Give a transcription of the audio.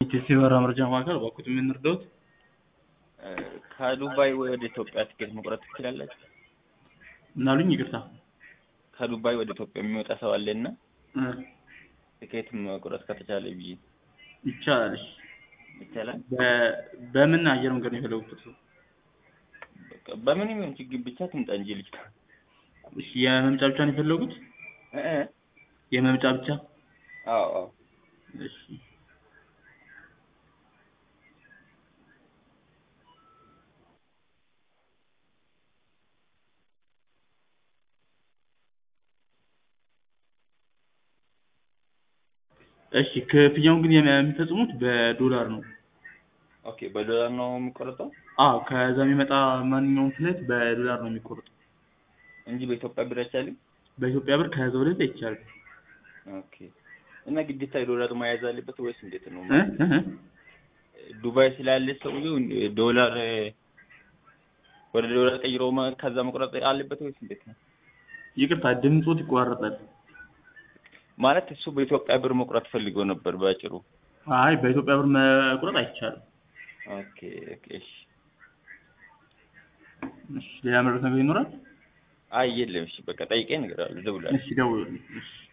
የሲበራ መረጃ ማዕከል እባክዎት ምን ልርዳዎት? ከዱባይ ወደ ኢትዮጵያ ትኬት መቁረጥ ትችላላችሁ? ምን አሉኝ? ይቅርታ ከዱባይ ወደ ኢትዮጵያ የሚወጣ ሰው አለና እ ትኬት መቁረጥ ከተቻለ ብዬ ይቻላል። እሺ ይቻላል። በ- በምን አየር መንገድ ነው የፈለጉት እርስዎ? በቃ በምንም ይሁን ችግር ብቻ ትምጣ እንጂ ልጅቷ እሺ የመምጫ ብቻ ነው የፈለጉት? እ እ የመምጫ ብቻ? አዎ አዎ እሺ እሺ ክፍያውን ግን የሚ- የሚፈጽሙት በዶላር ነው። ኦኬ በዶላር ነው የሚቆረጠው አዎ ከዛ የሚመጣ ማንኛውም ፍላይት በዶላር ነው የሚቆርጠው። እንጂ በኢትዮጵያ ብር አይቻልም? በኢትዮጵያ ብር ከዛ ወደዛ አይቻልም። ኦኬ እና ግዴታ የዶላር መያዝ አለበት ወይስ እንዴት ነው? እ እ እ ዱባይ ስላለ ሰውዬው ዶላር ወደ ዶላር ቀይሮ መ- ከዛ መቁረጥ አለበት ወይስ እንዴት ነው? ይቅርታ ድምፆት ይቋረጣል። ማለት እሱ በኢትዮጵያ ብር መቁረጥ ፈልጎ ነበር ባጭሩ። አይ በኢትዮጵያ ብር መቁረጥ አይቻልም። ኦኬ ኦኬ እሺ። እሺ ሌላ መረጃ ነገር ይኖራል? አይ የለም እሺ በቃ ጠይቀኝ እነግርሃለሁ እደውላለሁ። እሺ ደውሉልኝ። እሺ